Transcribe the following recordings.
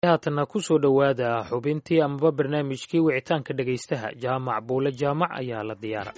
haatanna ku soo dhowaada xubintii amaba barnaamijkii wicitaanka dhegaystaha jaamac buule jaamac ayaa la diyaara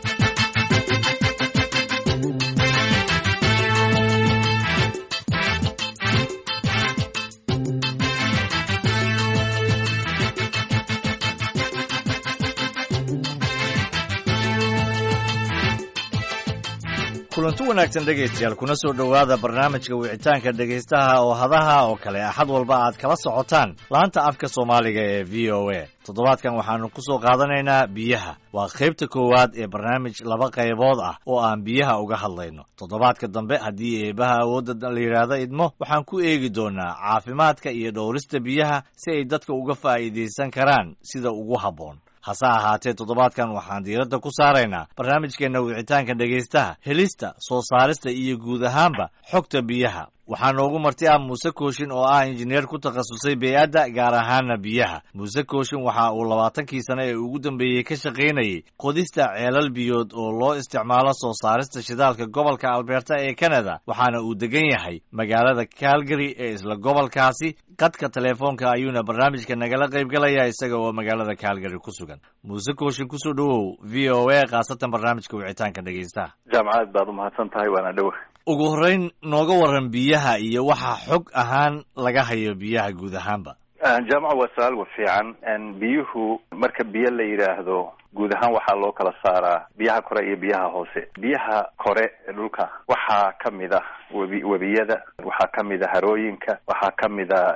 kulanti wanaagsan dhegaystayaal kuna soo dhowaada barnaamijka wicitaanka dhegaystaha oo hadaha oo kale axad walba aad kala socotaan laanta afka soomaaliga ee v o a toddobaadkan waxaanu ku soo qaadanaynaa biyaha waa qaybta koowaad ee barnaamij laba qaybood ah oo aan biyaha uga hadlayno toddobaadka dambe haddii eebaha awoodda la yidhaahdo idmo waxaan ku eegi doonaa caafimaadka iyo dhowrista biyaha si ay dadka uga faa'iidaysan karaan sida ugu habboon hase ahaatee toddobaadkan waxaan diiradda ku saaraynaa barnaamijkeenna wicitaanka dhegaystaha helista soo saarista iyo guud ahaanba xogta biyaha waxaa noogu marti ah muuse kooshin oo ah injineer ku takhasusay bey-adda gaar ahaana biyaha muuse kooshin waxa uu labaatankii sane ee ugu dambeeyey ka shaqaynayey qodista ceelal biyood oo loo isticmaalo soo saarista shidaalka gobolka alberta ee canada waxaana uu degan yahay magaalada calgary ee isla gobolkaasi qadka teleefoonka ayuuna barnaamijka nagala qaybgalaya isaga oo magaalada calgary ku sugan muuse kooshin kusoo dhowow v o a khaasatan barnaamijka wicitaanka dhegaystaha jaamacad baad umahadsan tahay waana dhowa ugu horreyn nooga waran biyaha iyo waxa xog ahaan laga hayo biyaha guud ahaanba jaamaca waa su-aal wa fiican biyuhu marka biyo la yidhaahdo guud ahaan waxaa loo kala saaraa biyaha kore iyo biyaha hoose biyaha kore ee dhulka waxaa kamid ah webi webiyada waxaa kamid a harooyinka waxaa kamid a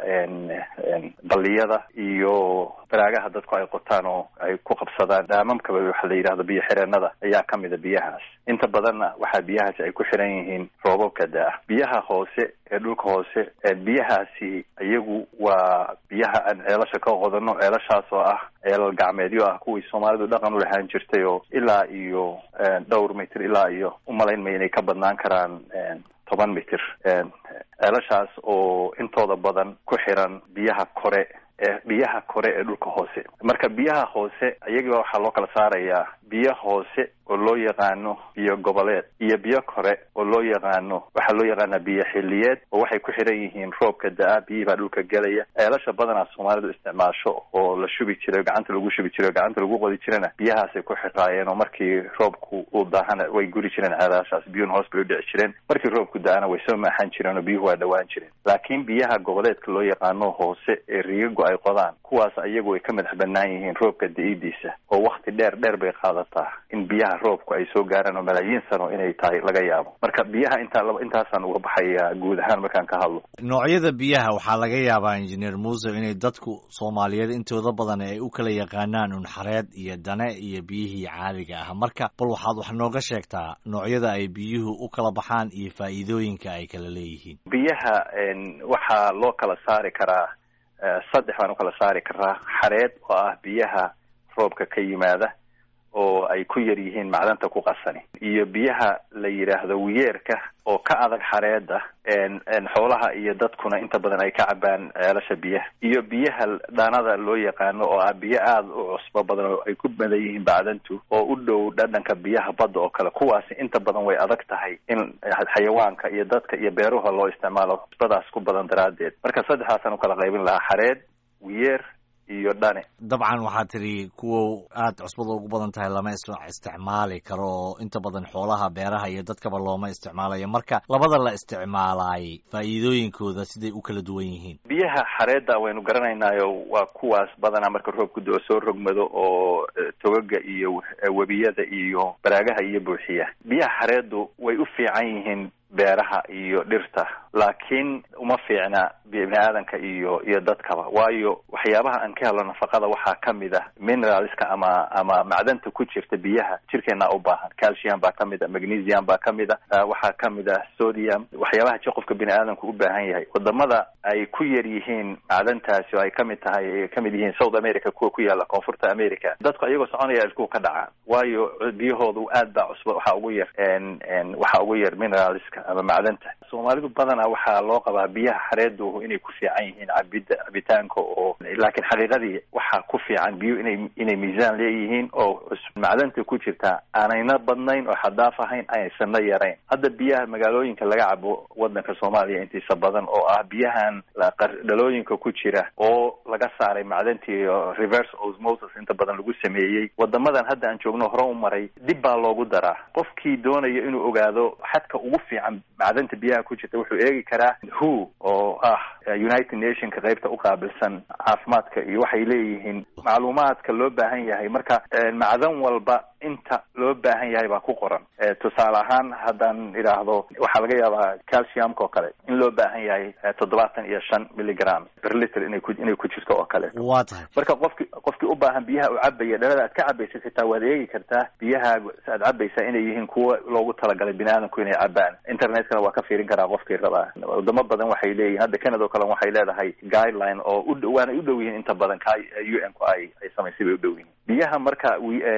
balliyada iyo baraagaha dadku ay qotaan oo ay ku qabsadaan dhaamamkaba waxa la yidhahdo biyo xireenada ayaa kamid a biyahaas inta badanna waxaa biyahaasi ay ku xiran yihiin roobabka da-ah biyaha hoose ee dhulka hoose biyahaasi iyagu waa biyaha aan ceelasha ka qodano ceelashaas oo ah ceelal gacmeedyo ah kuwii soomaalidu dhaqan u lahaan jirtay oo ilaa iyo dhowr mitir ilaa iyo umalayn ma inay ka badnaan karaan toban mitir ceelashaas oo intooda badan ku xiran biyaha kore ee biyaha kore ee dhulka hoose marka biyaha hoose iyagiiba waxaa loo kala saarayaa biyo hoose oo loo yaqaano biyo goboleed iyo biyo kore oo loo yaqaano waxaa loo yaqaanaa biyo xiliyeed oo waxay ku xiran yihiin roobka da-a biyihii baa dhulka gelaya ceelasha badanaa soomaalidu isticmaasho oo la shubi jiray gacanta lagu shubi jiray o gacanta lagu qodi jirana biyahaasay ku xiraayeen oo markii roobku uu daahana way guri jireen ceelashaas biyuhuna hoos bay u dhici jireen markii roobku da-ana way soo maaxan jireen oo biyuhu waa dhawaan jireen laakiin biyaha goboleedka loo yaqaano hoose ee riigago ay qodaan kuwaas iyagu ay ka madax banaan yihiin roobka da-idiisa oo wakti dheer dheer bay qaadataa in biyaha roobku ay soo gaaraan oo malaayiin sano inay tahay laga yaabo marka biyaha intaa intaasaan uga baxaya guud ahaan markaan ka hadlo noocyada biyaha waxaa laga yaabaa injineer muuse inay dadku soomaaliyeed intooda badan ay u kala yaqaanaan unxareed iyo dane iyo biyihii caadiga ah marka bal waxaad wax nooga sheegtaa noocyada ay biyuhu u kala baxaan iyo faa'iidooyinka ay kala leeyihiin biyaha waxaa loo kala saari karaa saddex baan u kala saari karaa xareed oo ah biyaha roobka ka yimaada oo ay ku yar yihiin macdanta ku qasani iyo biyaha la yidhaahdo wiyeerka oo ka adag xareeda xoolaha iyo dadkuna inta badan ay ka cabaan ceelasha biyaha iyo biyaha dhaanada loo yaqaano oo ah biyo aada u cusbo badan oo ay ku badan yihiin bacdantu oo u dhow dhadhanka biyaha badda oo kale kuwaasi inta badan way adag tahay in xayawaanka iyo dadka iyo beeruha loo isticmaalo cusbadaas ku badan daraaddeed marka saddexdaasaan ukala qaybin lahaa xareed wiyeer iyo dhane dabcan waxaa tidhi kuwa aada cusbada ugu badan tahay lama isticmaali karo oo inta badan xoolaha beeraha iyo dadkaba looma isticmaalayo marka labada la isticmaalaay faa'iidooyinkooda siday u kala duwan yihiin biyaha xareedda waynu garanaynaayo waa kuwaas badanaa marka roobku do soo rogmado oo togaga iyo webiyada iyo baraagaha iyo buuxiya biyaha xareeddu way u fiican yihiin beeraha iyo dhirta laakiin uma fiicna bini aadanka iyo iyo dadkaba waayo waxyaabaha aan ka helno nafaqada waxaa kamid ah mineralska ama ama macdanta ku jirta biyaha jirkeena u baahan calcium baa kamid a magnesium baa kamid a waxaa kamid ah sodium waxyaabaha ji qofka bini aadamku u baahan yahay wadamada ay ku yar yihiin macdantaasi oo ay kamid tahay ay kamid yihiin south america kuwa ku yaala koonfurta america dadku ayagoo soconaya ilkuhu ka dhacaan waayo biyahoodu aad baa cusba waxaa ugu yar waxaa ugu yar mineralska ama macdanta soomaalidu badanaa badanaa waxaa loo qabaa biyaha xareedu inay ku fiican yihiin cabida cabitaanka oo laakiin xaqiiqadii waxaa ku fiican biyo inay inay miisaan leeyihiin oo macdanta ku jirta aanayna badnayn oo xadaaf ahayn aysanna yarayn hadda biyaha magaalooyinka laga cabo wadanka soomaaliya intiisa badan oo ah biyahan dhalooyinka ku jira oo laga saaray macdantii reverse osmosis inta badan lagu sameeyey wadamadan hadda aan joogno hore u maray dib baa loogu daraa qofkii doonaya inuu ogaado xadka ugu fiican macdanta biyaha ku jirta wuxuu eegi karaa who oo ah united nationka qaybta uqaabilsan caafimaadka iyo waxay leeyihiin macluumaadka loo baahan yahay marka macdan walba inta loo baahan yahay baa ku qoran tusaale ahaan haddaan idhaahdo waxaa laga yaabaa calciumka oo kale in loo baahan yahay toddobaatan iyo shan milligram per liter inay ku inay ku jirto oo kale waa tahay marka qofki qofkii u baahan biyaha u cabaya dhalada aad ka cabaysid xitaa waad eegi kartaa biyaha aad cabaysaa inay yihiin kuwa loogu talagalay bini aadamku inay cabaan internetkana waa ka fiirin karaa qofkii rabaa wadamo badan waxay leeyihin hadda canada oo kale waxay leedahay guideline oo u waana u dhow yihiin inta badan ka u n ku ay ay samaysay bay u dhow yihiin biyaha marka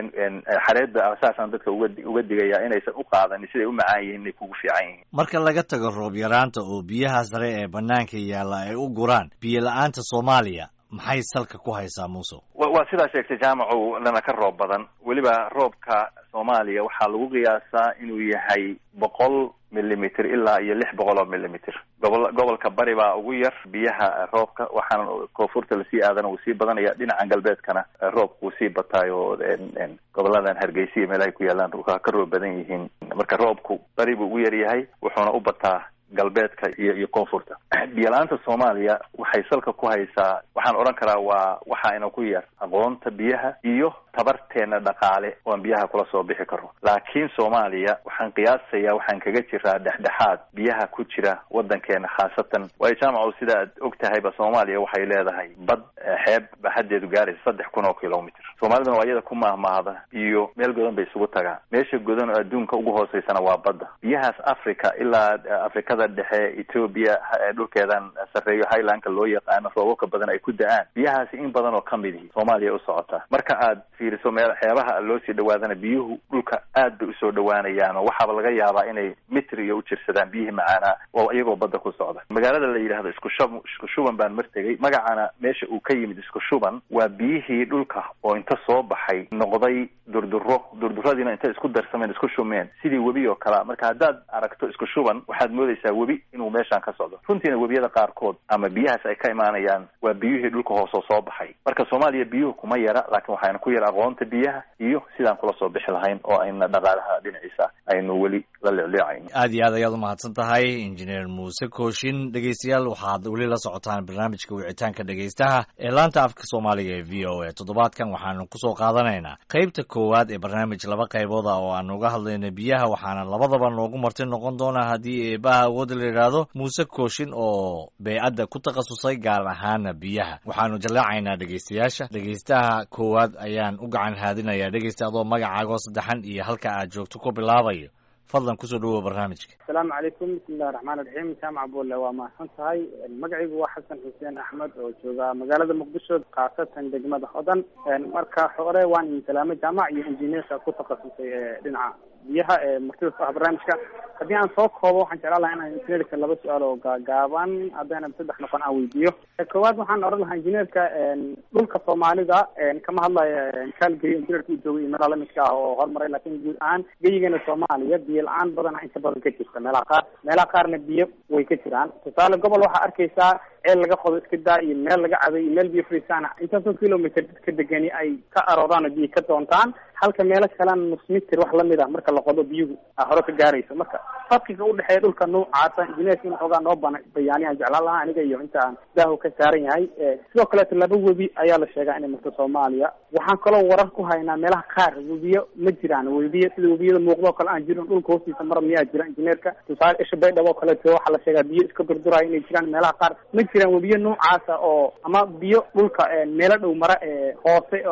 xareedda saasaan dadka uga uga digaya inaysan u qaadanin siday u macaan yihiin inay kugu fiican yihiin marka laga tago roob yaraanta oo biyaha sare ee banaanka yaalla ay u guraan biyo la-aanta soomaaliya maxay salka ku haysaa muuse waa sidaa sheegtay jaamacu lana ka roob badan weliba roobka soomaaliya waxaa lagu qiyaasaa inuu yahay boqol millimeter ilaa iyo lix boqol oo millimeter gobol gobolka bari baa ugu yar biyaha roobka waxaana koonfurta lasii aadana wuu sii badanaya dhinacan galbeedkana roobka wuu sii bataayo goboladan hargeysiya meelahay ku yaalaan ka roob badan yihiin marka roobku bari buu ugu yar yahay wuxuuna u bataa galbeedka iyo iyo koonfurta biyo-la-aanta soomaaliya waxay salka ku haysaa waxaan odhan karaa waa waxaayna ku yar aqoonta biyaha iyo tabarteena dhaqaale oan biyaha kula soo bixi karo laakiin soomaaliya waxaan qiyaasayaa waxaan kaga jiraa dhexdhexaad biyaha ku jira wadankeena khaasatan waayo jaamaco sida aad og tahayba soomaaliya waxay leedahay bad xeeb baxadeedu gaaraysa saddex kun oo kilomitr soomaaliduna waa iyada ku mahmaahda iyo meel godan bay isugu tagaan meesha godan oo adduunka ugu hooseysana waa badda biyahaas africa ilaa afrikada dhexe ethoobia dhulkeedan sarreeyo highlandka loo yaqaano roobabka badan ay ku da-aan biyahaasi in badan oo kamid ihi soomaaliya u socotaa marka aad fiiriso meel xeebaha loo sii dhawaadana biyuhu dhulka aad bay usoo dhawaanayaan oo waxaaba laga yaabaa inay mitr iyo u jirsadaan biyihii macaanaa oo iyagoo badda ku socda magaalada la yidhahdo isku shub isku shuban baan mar tegay magacana meesha uu ka yimid isku shuban waa biyihii dhulka oo inta soo baxay noqday durduro durduradiina intay isku darsameen isku shumeen sidii webi oo kalea marka haddaad aragto isku shuban waxaad moodaysaa webi inuu meeshaan ka socdo runtiina webiyada qaarkood ama biyahaas ay ka imaanayaan waa biyihii dhulka hoosoo soo baxay marka soomaaliya biyuhu kuma yara laakiin waxaana ku yara aqoonta biyaha iyo sidaan kula soo bixi lahayn oo ayna dhaqaalaha dhinaciisa aynu weli la leecleecayn aad iyo aad ayaad umahadsan tahay injineer muuse kooshin dhegeystayaal waxaad weli la socotaan barnaamijka wicitaanka dhegeystaha ee laanta afka soomaaliga ee v o a toddobaadkan waxaanu kusoo qaadanaynaa qeybta koowaad ee barnaamij laba qaybood ah oo aanu uga hadlayno biyaha waxaana labadaba noogu marti noqon doonaa haddii eebaha awoodda la yidhaahdo muuse kooshin oo beycadda ku takhasusay gaar ahaana biyaha waxaanu jallaacaynaa dhegeystayaasha dhegeystaha koowaad ayaan u gacan haadinayaa dhegeysta adoo magacaagoo saddexan iyo halka aad joogto ku bilaabayo fadlan kusoo dhawoa barnaamijka asalaamu calaykum bismillahi raxmaan iraxiim jaamac bulle waa mahadsan tahay magacaygu waa xasan xuseen axmed oo jooga magaalada muqdisho khaasatan degmada hodan marka hore waan idin salaamay jaamac iyo injineerka ku takhasusay ee dhinaca biyaha ee martida ku ah barnaamijka haddii aan soo koobo waxaan jeclaan lahaa inaan injineerka laba su-aal oo gaagaaban haddayna saddex noqon aan weydiiyo koowaad waxaan oran lahaa injineerka dhulka soomaalida kama hadlayo kaalgey injineerka uu joogay iyo meelaha lamidka ah oo horumaray laakiin guud ahaan geyigeena soomaaliya biyo la-aan badan inta badan ka jirta meelaha qaar meelaha qaarna biyo way ka jiraan tusaale gobol waxaa arkaysaa ceel laga qodo iska daa iyo meel laga cabay iyo meel biyo fariisaan intaasoo kilometer dadka degani ay ka arooraan oo biyo ka doontaan halka meelo kalena nus mitir wax lamid ah marka la qodo biyuhu a hore ka gaarayso marka farqiga udhexeeya dhulka noocaasa injineerka in xoogaa noo bana bayaaniyaan jeclaan lahaa aniga iyo inta aan daahu ka saaran yahay sidoo kaleeto laba webi ayaa la sheegaa inay marto soomaaliya waxaan kaloo warar ku haynaa meelaha qaar webiyo ma jiraan webiyo sida webiyada muuqdo o kale aan jirin dhulka hoostiisa mara miyaa jira injineerka tusaale isha baydhabo o kaleeto waxaa la sheegaa biyo iska durduraya inay jiraan meelaha qaar ma jiraan webiyo noocaasa oo ama biyo dhulka meelo dhow mara ee hoose oo aan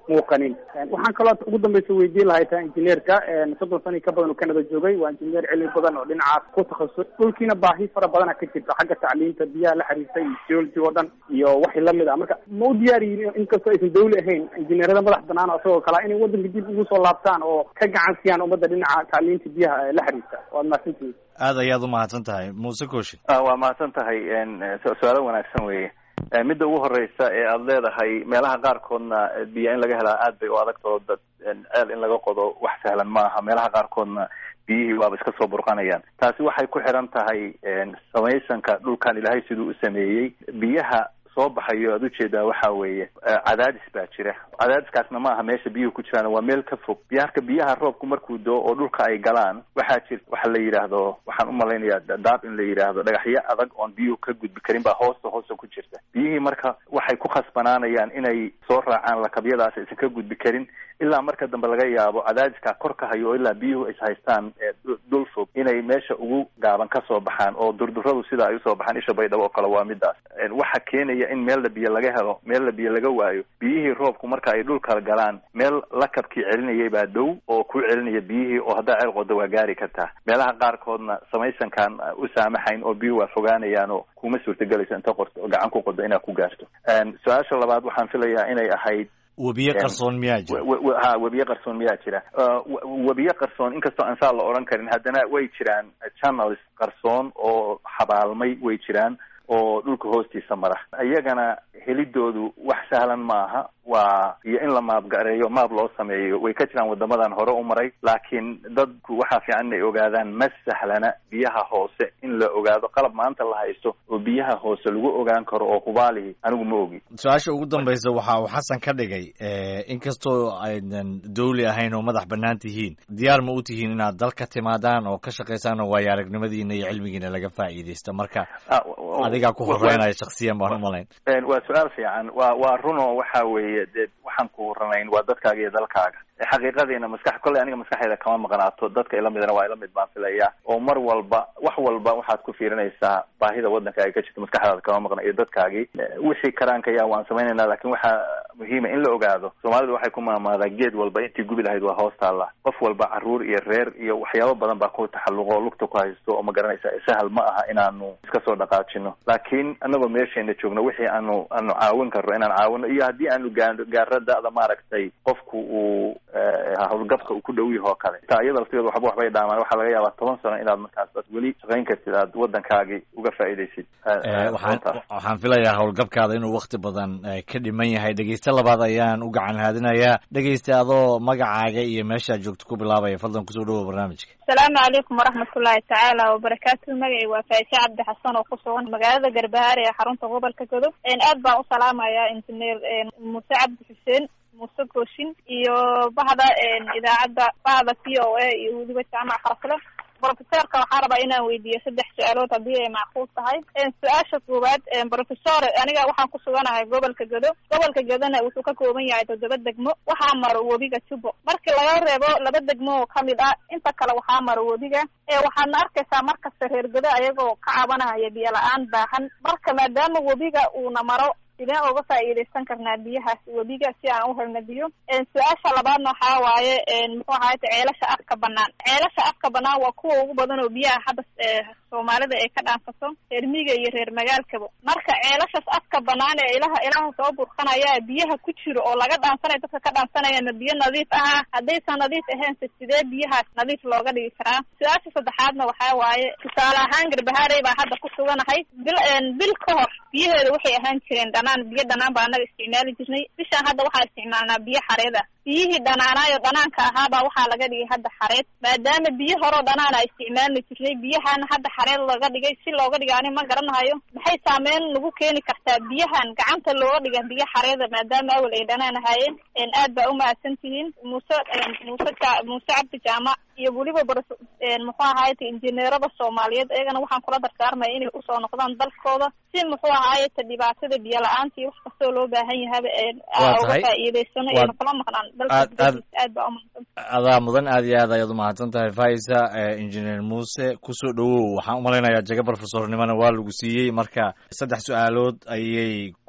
muuqanin waxaan kaloo ugu dambeysa weydiin lahay taa injineerka soddon sano ka badan oo canada joogay waa injineer cilmi badan oo dhinacaas ku takhasus dhulkiina baahi fara badana ka jirta xagga tacliinta biyaha la xiriirta iyo geology oo dhan iyo wixii lamid ah marka ma u diyaar yihiin inkastoo aysan dawli ahayn injineerada madax banaan oo isagoo kale inay wadanka dib ugu soo laabtaan oo ka gacan siiyaan ummadda dhinaca tacliinta biyaha la xiriirta waad mahadsantihiin aad ayaad umahadsan tahay muuse kooshin waa mahadsan tahay su-aalo wanaagsan weeye midda ugu horeysa ee aada leedahay meelaha qaarkoodna biyo in laga helaa aad bay u adagtao dad ceel in laga qodo wax sahlan ma aha meelaha qaarkoodna biyihii waaba iska soo burqanayaan taasi waxay ku xiran tahay samaysanka dhulkan ilaahay siduu u sameeyey biyaha soo baxayo aad ujeedaa waxa weeye cadaadis baa jira cadaadiskaasna ma aha meesha biyuhu ku jiraan waa meel ka fog biyaarka biyaha roobku markuu doo oo dhulka ay galaan waxaa jir waxa la yidhaahdo waxaan umalaynayaa daab in la yidhaahdo dhagaxyo adag oon biyuhu ka gudbi karin baa hoosta hoosta ku jirta biyihii marka waxay ku khasbanaanayaan inay soo raacaan lakabyadaas aysan ka gudbi karin ilaa marka dambe laga yaabo cadaadiskaa kor ka hayo oo ilaa biyuhu is haystaan dhul fog inay meesha ugu gaaban ka soo baxaan oo durduradu sida ay usoo baxaan isha baydhabo oo kale waa midaas waxa keenaya in meel la biyo laga helo meel la biyo laga waayo biyihii roobku marka ay dhulka galaan meel lakabkii celinayay baa dhow oo ku celinaya biyihii oo haddaa ceel qodo waa gaari kartaa meelaha qaarkoodna samaysankaan u saamaxayn oo biyuhu waa fogaanayaan oo kuma suurtagelayso inta qorto gacan ku qodo inaad ku gaarto su-aasha labaad waxaan filayaa inay ahayd webiye qarsoon miyaa jira ha webiye qarsoon miyaa jira webiye qarsoon inkastoo aan saa la odhan karin haddana way jiraan channels qarsoon oo xabaalmay way jiraan oo dhulka hoostiisa mara iyagana helidoodu wax sahlan maaha waa iyo in la maabgareeyo maab loo sameeyo way ka jiraan wadamadan hore u maray laakiin dadku waxaa fiican inay ogaadaan ma sahlana biyaha hoose in la ogaado qalab maanta la haysto oo biyaha hoose lagu ogaan karo oo hubaalihi anigu ma ogi su-aasha ugu dambaysa waxa uu xasan ka dhigay inkastoo aydan dawli ahayn oo madax bannaan tihiin diyaar ma u tihiin inaad dal ka timaadaan oo ka shaqaysaan oo waayo aragnimadiina iyo cilmigiina laga faa'iidaysto marka adigaa ku horeynaya shaksiyan baan umalayn waa su-aal fiican waa waa runo waxa weeye dee waxaan ku horanayn waa dadkaaga iyo dalkaaga xaqiiqadiina maskax kolley aniga maskaxeeda kama maqnaato dadka ila midana waa ila mid baan filaya oo mar walba wax walba waxaad ku fiirinaysaa baahida waddanka ay ka jirto maskaxdaada kama maqna iyo dadkaagii wixii karaankayaa waan samaynayna lakin waxaa muhiima in la ogaado soomaalidu waxay ku maamaadaa geed walba intii gubi lahayd waa hoos taalla qof walba caruur iyo reer iyo waxyaabo badan baa ku taxalluqo oo lugta ku haysto oo ma garanaysa sahal ma aha inaanu iska soo dhaqaajino laakiin anagoo meesheena joogno wixii aanu aanu caawin karno inaan caawino iyo haddii aanu gaa gaaro da-da maaragtay qofku uu hawlgabka uu ku dhow yaho kale taa iyada laftigeeda waxba waxbay dhaamaan waxaa laga yaabaa toban sano inaad markaas ad weli shaqayn kartid aad waddankaagii uga faa'iidaysid waxaan waxaan filayaa howlgabkaada inuu wakti badan ka dhiman yahay dhegeyste labaad ayaan u gacan haadinayaa dhegeyste adoo magacaaga iyo meeshaad joogto ku bilaabaya fadlan kusoo dhawoa barnaamijka asalaamu calaykum waraxmatullaahi tacaala wabarakaatu magacay waa faishe cabdi xasan oo ku sugan magaalada garbahaare ee xarunta gobolka godob aad baan u salaamayaa injineer muuse cabdi xuseen muuse gooshin iyo bahda idaacadda bahda v o a iyo weliba jaamac farasle brofesorka waxaa rabaa inaan weydiiyo saddex su-aalood haddii ay macquul tahay su-aasha koowaad brofesor aniga waxaan ku suganahay gobolka gedo gobolka gedona wuxuu ka kooban yahay toddoba degmo waxaa maro webiga jubo markii laga reebo laba degmo oo kamid ah inta kale waxaa maro webiga waxaadna arkaysaa markasta reer gedo ayagoo ka cabanahaya biyo la-aan baahan marka maadaama webiga uuna maro sideen uga faa'iidaysan karnaa biyahaas webiga si aan u helna biyo su-aasha labaadna waxaa waaye muxuu ahayta ceelasha afka banaan ceelasha afka banaan waa kuwa ugu badan oo biyaha hadda soomaalida ay ka dhaansato reer miga iyo reer magaalkaba marka ceelashas afka banaan ee ilaha ilaha soo burqanaya biyaha ku jiro oo laga dhaansanayo dadka ka dhaansanaya ma biyo nadiif ah haddaysan nadiif ahaynse sidee biyahaas nadiif looga dhigi karaa su-aasha saddexaadna waxaa waaye tusaale ahaan garbahaarey baa hadda ku suganahay bil bil ka hor biyaheeda waxay ahaan jireen dhanaan biyo dhanaan baa anaga isticmaali jirnay bishaan hadda waxaa isticmaalnaa biyo xareed ah biyihii dhanaanaayo dhanaanka ahaabaa waxaa laga dhigay hadda xareed maadaama biyo horeo dhanaan a isticmaalna jirnay biyahan hadda xareed looga dhigay si looga dhiga ani ma garanahayo maxay saameyn nagu keeni kartaa biyahan gacanta looga dhiga biyo xareeda maadaama awel ay dhanaan ahaayeen aad baa umahadsan tihiin muuse muuse muuse cabdi jaamac iyo weliba bar muxuu ahayta injineerada soomaaliyeed iyagana waxaan kula dardaarmaya inay usoo noqdaan dalkooda si muxuu ahayta dhibaatada biyo la-aanta iyo wax kastoo loo baahan yahaba uga faa'iidaysano ayna kula maqnaan dalkaaad baa umahadsan adaa mudan aad iyo aad ayaad umahadsan tahay faisa engineer muuse kusoo dhawow waxaan umalaynayaa jaga brofesornimana waa lagu siiyey marka saddex su-aalood ayay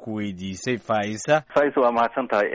ku weydiisay faisa faisa waa mahadsan tahay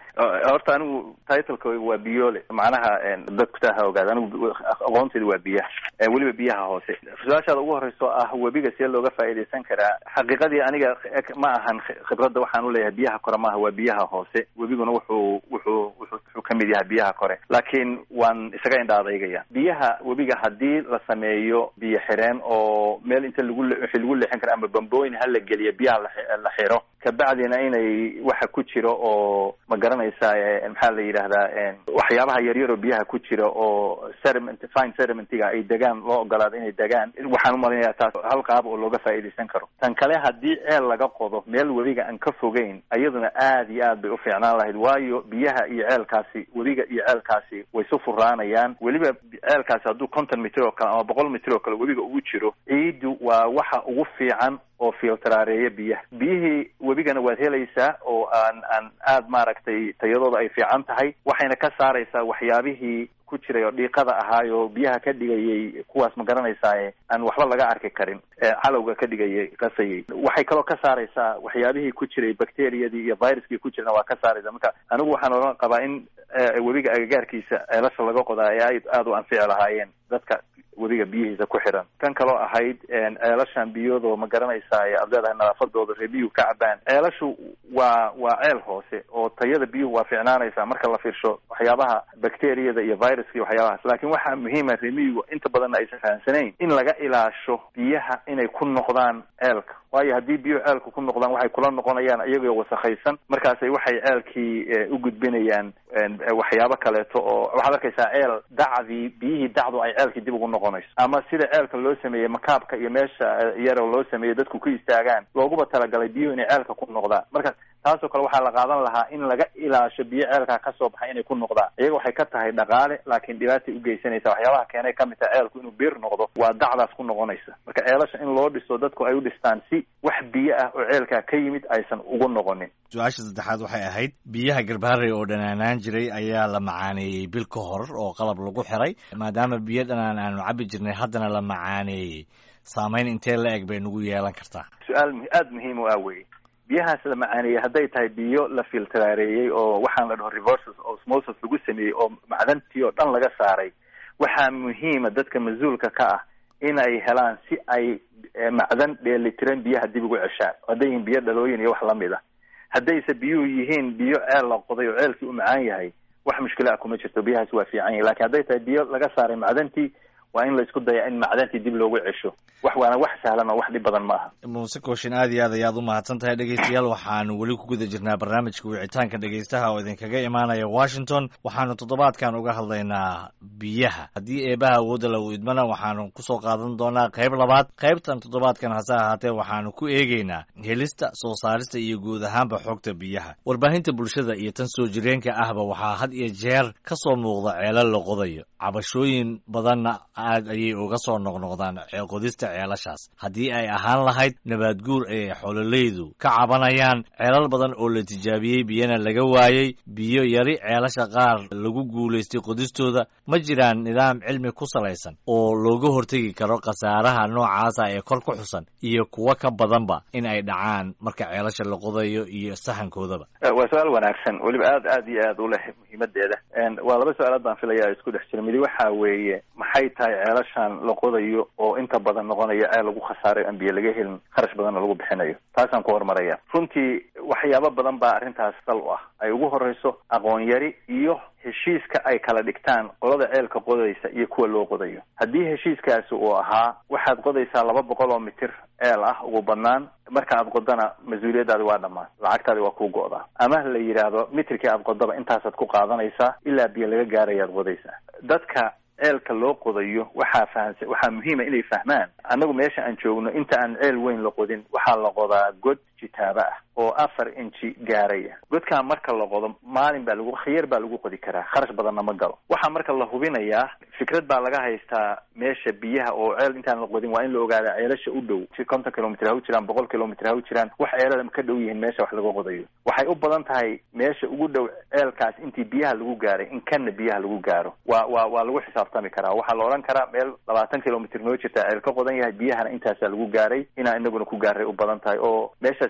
horta anigu titleka waa biyole macnaha dadkutaa ha ogaada anigu aqoonteedu waa biyaha weliba biyaha hoose su-aashaada ugu horeyso ah webiga see looga faa'iidaysan karaa xaqiiqadii aniga ma ahan khibradda waxaan uleeyahay biyaha kore maaha waa biyaha hoose webiguna wuxuu wuxuu wuxuu kamid yahay biyaha kore laakiin waan isaga indha adeygaya biyaha webiga haddii la sameeyo biyo xireen oo meel inta lagu wixii lagu leexin kara ama bambooyin hala geliyo biyaha la xiro kabacdina inay waxa ku jiro oo ma garanaysaa maxaa la yidhahdaa waxyaabaha yaryar oo biyaha ku jira oo sediment fine sedimentiga ay degaan loo ogolaado inay degaan waxaan umalinaya taas hal qaab oo looga faa'iidaysan karo tan kale haddii ceel laga qodo meel webiga aan ka fogeyn iyaduna aad iyo aad bay u fiicnaan lahayd waayo biyaha iyo ceelkaasi webiga iyo ceelkaasi way su furaanayaan weliba ceelkaasi hadduu konton mitir oo kale ama boqol mitir oo kale webiga ugu jiro ciiddu waa waxa ugu fiican oo filtraareeya biyaha biyihii webigana waad helaysaa oo aan aan aad maaragtay tayadooda ay fiican tahay waxayna ka saaraysaa waxyaabihii ku jiray oo dhiiqada ahaay oo biyaha ka dhigayay kuwaas ma garanaysaa aan waxba laga arki karin calowga ka dhigayay qasayay waxay kaloo ka saaraysaa waxyaabihii ku jiray bacteriyadii iyo viruskii ku jirna waa ka saaraysa marka anigu waxaan oran qabaa in webiga agagaarkiisa ceelasha laga qodaa ee ay aada u anfici lahaayeen dadka webiga biyihiisa ku xiran kan kaloo ahayd ceelashan biyoodo ma garanaysaa aad leedahay nadaafadooda ree biyuhu ka cabaan ceelashu waa waa ceel hoose oo tayada biyuhu waa fiicnaanaysaa marka la fiirsho waxyaabaha bacteriyada iyo viruska iyo waxyaabahaas laakiin waxaa muhiima reemiyigu inta badanna aysan fahamsanayn in laga ilaasho biyaha inay ku noqdaan ceelka waayo haddii biyuhu ceelka ku noqdaan waxay kula noqonayaan iyagoo wasakhaysan markaasay waxay ceelkii u gudbinayaan waxyaabo kaleeto oo waxaad arkaysaa ceel dacdii biyihii dacdu ay ceelkii dib ugu noqonayso ama sida ceelka loo sameeyey makaabka iyo meesha yaroo loo sameeyey dadku ku istaagaan looguba talagalay biyuhu inay ceelka ku noqdaan marka taasoo kale waxaa la qaadan lahaa in laga ilaasho biyo ceelkaa kasoo baxay inay ku noqdaan iyaga waxay ka tahay dhaqaale laakiin dhibaatay ugeysanaysa waxyaabaha keenay kamid tahay ceelku inuu bir noqdo waa dacdaas ku noqonaysa marka ceelasha in loo dhiso dadku ay u dhistaan si wax biyo ah oo ceelkaa ka yimid aysan ugu noqonin su-aasha saddexaad waxay ahayd biyaha garbaharey oo dhanaanaan jiray ayaa la macaaneeyey bil ka hor oo qalab lagu xiray maadaama biyo dhanaan aanu cabi jirnay haddana la macaaneeyey saameyn intee la eg bay nagu yeelan kartaa su-aal aada muhiim u ah weye biyahaas la macaaneeyey hadday tahay biyo la filtraareeyey oo waxaan la dhaho reverses osmosis lagu sameeyey oo macdantii oo dhan laga saaray waxaa muhiima dadka mas-uulka ka ah in ay helaan si ay macdan dheelitiran biyaha dib ugu ceshaan hadday yihiin biyo dhalooyin iyo wax lamid ah haddayse biyuhu yihiin biyo ceel la qoday oo ceelkii u macaan yahay wax mushkila ah kuma jirto biyahaas waa fiican yahay lakin hadday tahay biyo laga saaray macdantii waa in la isku daya in macdantii dib loogu cesho wax waana wax sahlan oo wax dhib badan ma aha muuse kooshin aad iyo aad ayaad u mahadsan tahay dhegeystayaal waxaanu weli ku guda jirnaa barnaamijka wicitaanka dhegeystaha oo idinkaga imaanaya washington waxaanu toddobaadkan uga hadlaynaa biyaha haddii eebaha awoodda lagu idmana waxaanu kusoo qaadan doonaa qayb labaad qaybtan toddobaadkan hase ahaatee waxaanu ku eegeynaa helista soo saarista iyo guud ahaanba xogta biyaha warbaahinta bulshada iyo tan soo jireenka ahba waxaa had iyo jeer ka soo muuqda ceelal la qodayo cabashooyin badanna aad ayay uga soo noqnoqdaan qodista ceelashaas haddii ay ahaan lahayd nabaad guur ay xoololeydu ka cabanayaan ceelal badan oo la tijaabiyey biyana laga waayey biyo yari ceelasha qaar lagu guulaystay qodistooda ma jiraan nidaam cilmi ku salaysan oo looga hortegi karo khasaaraha noocaasa ee kor ku xusan iyo kuwo ka badanba in ay dhacaan marka ceelasha la qodayo iyo sahankoodaba waa su-aal wanaagsan weliba aad aad iyo aad u leh muhiimadeeda waa laba su-aalood baan filaya isku dhex jira midi waxa weeye maxay tahay ceelashan la qodayo oo inta badan noqonaya ceel lagu khasaaray aan biyo laga helin kharash badanna lagu bixinayo taasaan ku horumaraya runtii waxyaabo badan baa arrintaas sal u ah ay ugu horeyso aqoon yari iyo heshiiska ay kala dhigtaan qolada ceelka qodaysa iyo kuwa loo qodayo haddii heshiiskaasi uu ahaa waxaad qodaysaa laba boqol oo mitir ceel ah ugu badnaan marka aad qodana mas-uuliyaddaadi waa dhammaan lacagtaadi waa kuu go'daa ama la yidhaahdo mitirkii aad qodaba intaasaad ku qaadanaysaa ilaa biyo laga gaarayaad qodaysaa dadka ceelka loo qodayo waxaa fahamsa waxaa muhiima inay fahmaan annagu meesha aan joogno inta aan ceel weyn la qodin waxaa la qodaa god jitaaba ah oo afar inji gaaraya godkaa marka la qodo maalin baa lagu khiyar baa lagu qodi karaa kharash badanna ma galo waxaa marka la hubinayaa fikrad baa laga haystaa meesha biyaha oo ceel intaan la qodin waa in la ogaadaa ceelasha u dhow konton kilomitr ha u jiraan boqol kilomitr ha u jiraan wax ceelada ka dhow yihiin meesha wax laga qodayo waxay u badan tahay meesha ugu dhow ceelkaas intii biyaha lagu gaaray in kanna biyaha lagu gaaro waa waa waa lagu xisaabtami karaa waxaa la odhan karaa meel labaatan kilomitr noo jirta ceel ka qodan yahay biyahana intaasaa lagu gaaray inaa inaguna ku gaaray u badan tahay oo meeshaas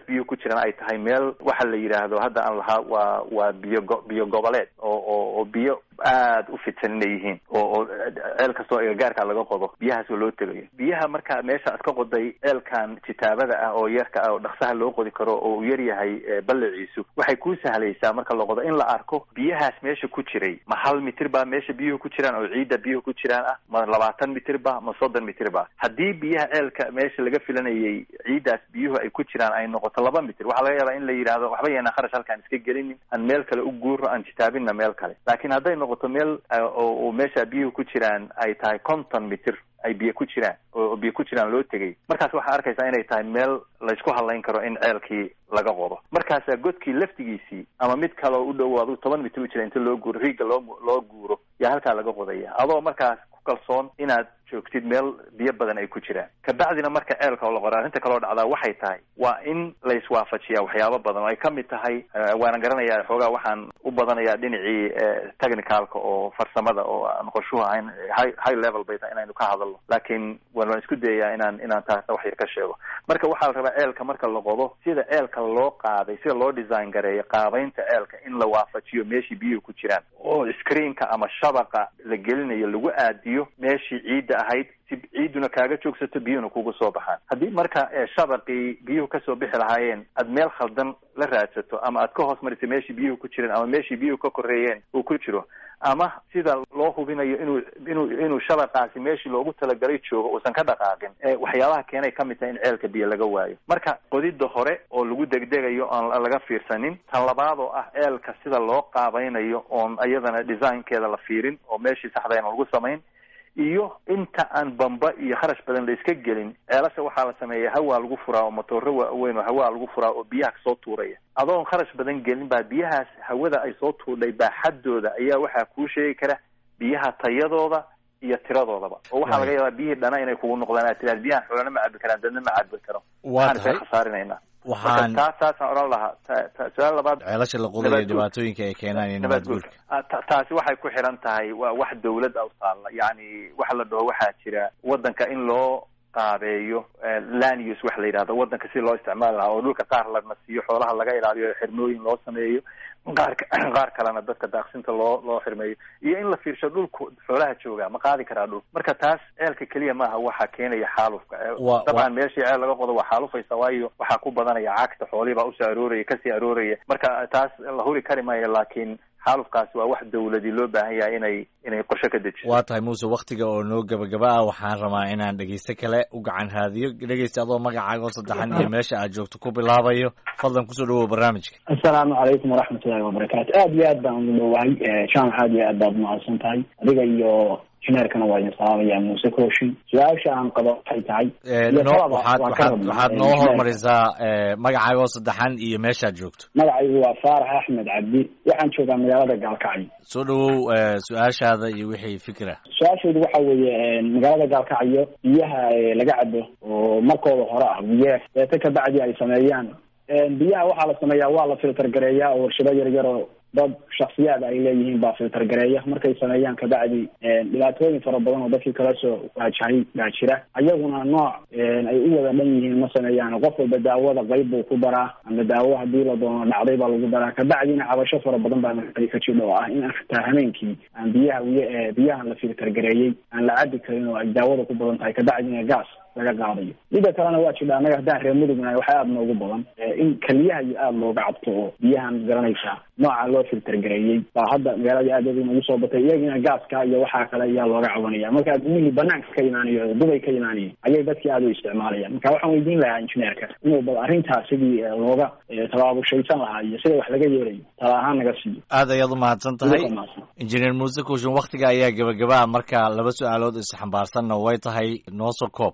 meeshaas biyuhu ku jiraan ay tahay meel waxa la yidhaahdo hadda aan lahaa waa waa biyo go biyo goboleed oo oo oo biyo aad u fidsan inay yihiin oo oo ceel kastoo agagaarka laga qodo biyahaas oo loo tegayo biyaha marka meesha iska qoday ceelkan kitaabada ah oo yarka ah oo dhaksaha loo qodi karo oo uu yar yahay balliciisu waxay ku sahlaysaa marka la qodo in la arko biyahaas meesha ku jiray ma hal mitir baa meesha biyuhu ku jiraan oo ciidda biyuhu ku jiraan ah ma labaatan mitir ba ma soddon mitir ba haddii biyaha ceelka meesha laga filanayay ciiddaas biyuhu ay ku jiraan ay noqoto laba mitir waxaa laga yaabaa in la yidhaahdo waxba yeena kharash halkaan iska gelinin aan meel kale u guuro aan jitaabinna meel kale laakiin hadday noqoto meel oo meesha biyuhu ku jiraan ay tahay konton mitir ay biyo ku jiraan oo biyo ku jiraan loo tegay markaas waxaa arkaysaa inay tahay meel laysku hadlayn karo in ceelkii laga qodo markaasaa godkii laftigiisii ama mid kaleo u dhow adu toban mitir u jira inta loo guuro riigga loo loo guuro yaa halkaa laga qodaya adoo markaas ku kalsoon inaad joogtid meel biyo badan ay ku jiraan kabacdina marka ceelka oo la qora arrinta kaloo dhacdaa waxay tahay waa in la iswaafajiyaa waxyaabo badan oo ay kamid tahay waana garanayaa xoogaa waxaan u badanayaa dhinacii technicalka oo farsamada oo aan qorshuhu ahayn high high level bay tahay inaynu ka hadalno laakiin waan isku dayayaa inaan inaan taasna wax yar ka sheego marka waxaa la rabaa ceelka marka la qodo sida ceelka loo qaaday sida loo design gareeyo qaabaynta ceelka in la waafajiyo meeshii biyuhu ku jiraan oo screenka ama shabaqa la gelinayo lagu aadiyo meeshii ciidda ahayd si ciidduna kaaga joogsato biyuhuna kugu soo baxaan haddii marka shabaqii biyuhu kasoo bixi lahaayeen aad meel khaldan la raadsato ama aad ka hoos marisa meeshii biyuhu ku jireen ama meeshii biyuhu ka koreeyeen uu ku jiro ama sida loo hubinayo inuu inuu inuu shabaqaasi meeshii loogu talagalay joogo uusan ka dhaqaaqin waxyaabaha keenay kamid tahay in ceelka biyo laga waayo marka qodidda hore oo lagu degdegayo oon laga fiirsanin tan labaad oo ah ceelka sida loo qaabaynayo oon iyadana designkeeda la fiirin oo meeshii saxdayna lagu samayn iyo inta aan bamba iyo kharash badan la iska gelin ceelasha waxaa la sameeya hawaa lagu furaa oo matooro waaweyn oo hawaa lagu furaa oo biyaha kasoo tuuraya adoon kharash badan gelin baa biyahaas hawada ay soo tuurdhay baaxaddooda ayaa waxaa kuu sheegi kara biyaha tayadooda iyo tiradoodaba oo waxaa laga yaabaa biyihii dhana inay kugu noqdaan aad tiraad biyahan xoolana ma cabi karaan dadna ma cabi karo waxaan iska khasaarinayna waxaan taas taasaan odhan lahaa su-aal labaad ceelasha la qodayo dhibaatooyinka ay keenaan iyo nabaad guurka taasi waxay ku xiran tahay waa wax dawlad a utaalla yacni waxa la dhaho waxaa jira waddanka in loo qaabeeyo land use waxa la yidhahdo waddanka si loo isticmaali lahaa oo dhulka qaar lana siiyo xoolaha laga ilaaliyo xirmooyin loo sameeyo qaar qaar kalena dadka daaqsinta loo loo xirmeeyo iyo in la fiirsho dhulku xoolaha jooga ma qaadi karaa dhul marka taas ceelka keliya maaha waxaa keenaya xaalufka dabcan meeshii ceel laga qodo waa xaalufaysa waayo waxaa ku badanaya cagta xoolihii baa usoo arooraya kasii arooraya marka taas la huri kari maayo laakiin xaalufkaasi waa wax dawladi loo baahan yahay inay inay qorshe ka dejiso waa tahay muuse waktiga oo noo gabagaba ah waxaan rabaa inaan dhegeyste kale u gacan haadiyo dhegeysta adoo magacaaga oo saddexan iyo meesha aad joogto ku bilaabayo fadlan kusoo dhawow barnaamijka assalaamu calaykum waraxmat ullahi wabarakaatu aad iyo aad baan ugu dhowahay jaamac aad iyo aad baad umahadsan tahay adiga iyo jineerkana waa idin salaamaya muuse kooshin su-aasha aan qabo waxay tahay waxaad waxaad waxaad noo hormarisaa magacaaga oo saddexan iyo meeshaad joogto magacaygu waa faarax axmed cabdi waxaan joogaa magaalada gaalkacyo soo dhawow su-aashaada iyo wixii fikra su-aashaydu waxa weeye magaalada gaalkacyo biyaha laga cabo oo markooda hore ah biyeef deeta kabacdi ay sameeyaan biyaha waxaa la sameeyaa waa la filter gareeyaa oo warshado yar yar oo dad shaksiyaad ay leeyihiin baa filter gareeya markay sameeyaan kabacdi dhibaatooyin fara badan oo dadkii kala soo waajahay baa jira ayaguna nooc ay u wada dhan yihiin ma sameeyaan qof walba daawada qayb buu ku daraa ama daawo hadii la doono dhacday baa lagu daraa kabacdina cabasho fara badan baa ka jidha oo ah in xitaa hameenkii aan biyaha wiy biyahan la filter gareeyey aan la cabi karin oo ay daawada ku badan tahay kabacdina gaas laga qaadayo mida kalena waa jidha annaga haddaan reer mudugnahay waxaa aada noogu badan in keliyaha iyo aada looga cabto oo biyahan garanaysaa nooca loo filter gareeyey baa hadda magaalada aad nagu soo batay iyagina gaaska iyo waxaa kale ayaa looga cabanaya marka admihii banaanka ka imaanayo oo dubay ka imaanayay ayay dadkii aada u isticmaalayaan marka waxaan weydiin lahaa injineerka inuu bal arrintaas sidii looga tabaabushaysan lahaa iyo sida wax laga yeelayo tala ahaan naga siiyo aad ayaad umahadsan tahay injineer muuse kuushin waktiga ayaa gebagaba marka laba su-aalood isxambaarsanna way tahay noosoo koob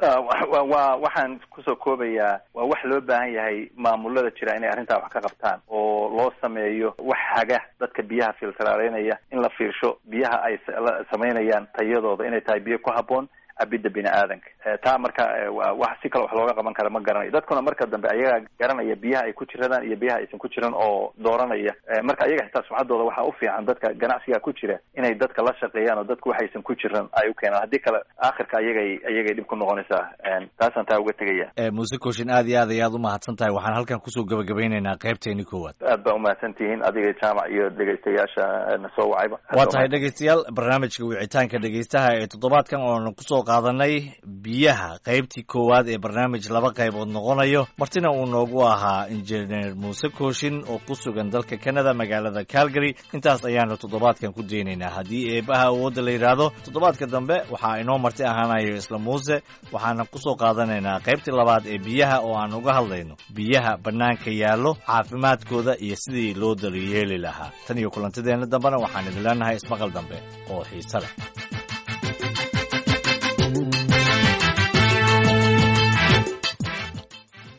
wa waxaan kusoo koobayaa waa wax loo baahan yahay maamulada jira inay arrintaa wax ka qabtaan oo loo sameeyo wax haga dadka biyaha filteraaleynaya in la fiirsho biyaha ay samaynayaan tayadooda inay tahay biyo ku habboon cabidda bini aadanka taa marka wax si kale wax looga qaban kara ma garanayo dadkuna marka dambe ayagaa garanaya biyaha ay ku jiradaan iyo biyaha aysan ku jiran oo dooranaya marka ayaga xitaa sumcaddooda waxaa u fiican dadka ganacsiga ku jira inay dadka la shaqeeyaan oo dadku waxaysan ku jiran ay u keenaan haddii kale aakhirka ayagay ayagay dhib ku noqonaysaa taasaan taa uga tegaya muuse kooshin aad iyo aad ayaad umahadsan tahay waxaan halkan kusoo gabagabeyneynaa qaybteeni koowaad aad baa umahadsan tihiin adiga jaamac iyo dhegeystayaasha na soo wacayba waa tahay dhegeystayaal barnaamijka wicitaanka dhegeystaha ee toddobaadkan oonu kusoo qaadanay biyaha qaybtii koowaad ee barnaamij laba qaybood noqonayo martina uu noogu ahaa injineer muuse kooshin oo ku sugan dalka canada magaalada calgary intaas ayaanu toddobaadkan ku daynaynaa haddii eebaha awoodda la yidhaahdo toddobaadka dambe waxaa inoo marti ahaanayo isla muuse waxaana kusoo qaadanaynaa qaybtii labaad ee biyaha oo aan uga hadlayno biyaha bannaanka yaallo caafimaadkooda iyo sidii loo daryeeli lahaa tan iyo kulantideenna dambena waxaan idin leenahay ismaqal dambe oo xiise leh